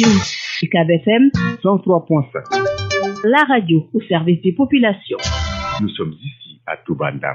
UCAB FM 103.5. La radio au service des populations. Nous sommes ici à Toubandam.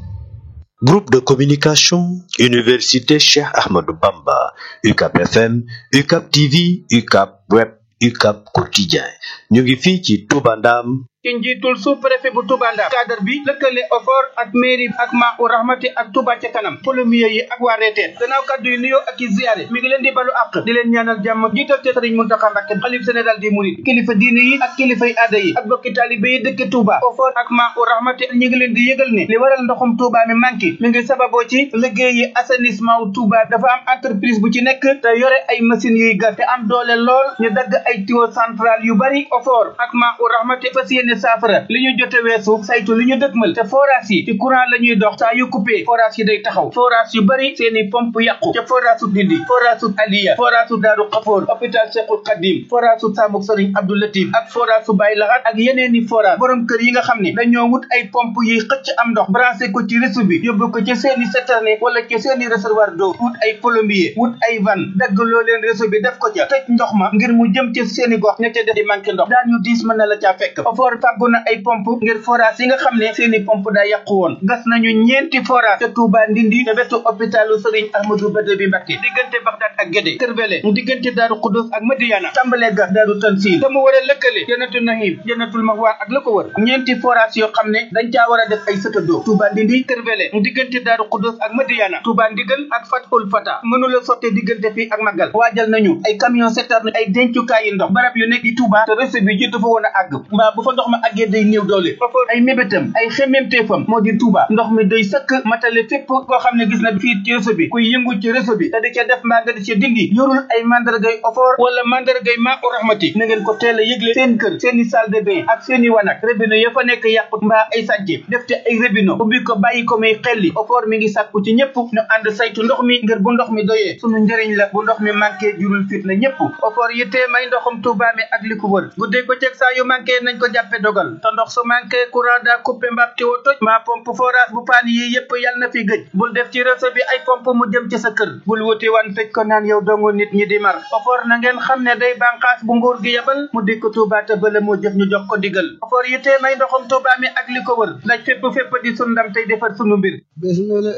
Groupe de communication, Université Cheikh Ahmadou Bamba, UCAP FM, UCAP TV, UCAP Web, UCAP Quotidien. ñu ngi fii ci Touba Ndam ci njiitul sous préfet bu Touba Ndam cadre bi lëkkale OFOR ak mairie ak maa u rahmati ak Touba ca kanam polomier yi ak waa reeteen gannaaw kaddu yi nuyoo ak i ziyaare mi ngi leen di balu àq di leen ñaanal jàmm jiital te sëriñ Muntaxa Mbàkke xalif général des mourides kilifa diine yi ak kilifay aada yi ak bokki taalibe yi dëkk Touba OFOR ak maa u rahmati ñi ngi leen di yëgal ne li waral ndoxum Touba mi manqué mi ngi sababoo ci liggéey yi assainissement wu Touba dafa am entreprise bu ci nekk te yore ay machines yuy gas te am doole lool ñu dagg ay tuyau central yu bari OFOR ak maa u rahmati fas yéene saafara li ñu jote weesu saytu li ñu dëgmal te forage yi ci courant la ñuy dox saa yu coupé forage yi day taxaw forage yu bari seeni pompe yàqu ca forage su Ndindi forage su Aliya forage su Daaru Xafoor hôpital Cheikhul Khadim forage su Samuk Sëriñ Abdou Latif ak forage su Baye Lahat ak yeneeni forage borom kër yi nga xam ne dañoo wut ay pompe yiy xëcc am ndox branché ko ci réseau bi yóbbu ko ci seeni citerne wala ci seeni réservoir d'eau wut ay plombier wut ay van dagg loo leen réseau bi def ko ca tëj ndox ma ngir mu jëm ci seeni gox ña ca def di manqué ndox daan ñu diis mën na la caa fekk ofoor fàggu na ay pompe ngir forage yi nga xam ne seeni pompe daa yàqu woon gas nañu ñeenti forage ca Touba Ndindi te wetu hôpitalu Serigne Ahmadou Bada bi Mbacké diggante Bagdad ak Guédé Kër Bele mu diggante Daaru Xudus ak Madiyana tàmbalee gas Daaru Tansil te mu war a lëkkale Jannatul Nahim Jannatul Mahwa ak la ko wër ñeenti forage yoo xam ne dañ caa war a def ay sëtadoo Touba Ndindi Kër Bele mu diggante Daaru Xudus ak Madiyana Touba Ndigal ak Fathul Fata mënula sotte diggante fii ak Magal waajal nañu ay camion citerne ay dencukaay yi ndox barab yu nekk di Touba te réseau bi jiitu fa woon a àgg mbaa bu fa ndox ma àggee day néew doole foofu ay mébétam ay xemmemteefam moo di Touba ndox mi day sëkk matale fépp koo xam ne gis na fii ci réseau bi kuy yëngu ci réseau bi te di ca def mbaa nga di ca dindi yorul ay mandargay ofoor wala mandargay maa u rahmati na ngeen ko teel a yëgle seen kër seen i salle de bain ak seen i wanak robinet ya fa nekk yàqut mbaa ay sàcce def te ay robinet ubbi ko bàyyi ko muy xelli ofoor mi ngi sàkku ci ñëpp ñu ànd saytu ndox mi ngir bu ndox mi doyee sunu njëriñ la bu ndox mi manqué jurul fit na ñëpp ofoor yittee may ndoxum Touba mi ak li ko wër guddeeg bëccëg saa yu manqué nañ ko jàppe dogal te ndox su manqué courant daa coupé mbab ti wo toj mbaa pompe forage bu paan yi yëpp yàlla na fi gëj bul def ci réseau bi ay pompe mu jëm ci sa kër bul wuti wan tëj ko naan yow dongo nit ñi di mar ofoor na ngeen xam ne day bànqaas bu nguur gi yebal mu dikk Touba te bële moo jëf ñu jox ko digal ofoor yittee may ndoxum Touba mi ak li ko wër daj fépp fépp di sun ndam tey defar sunu mbir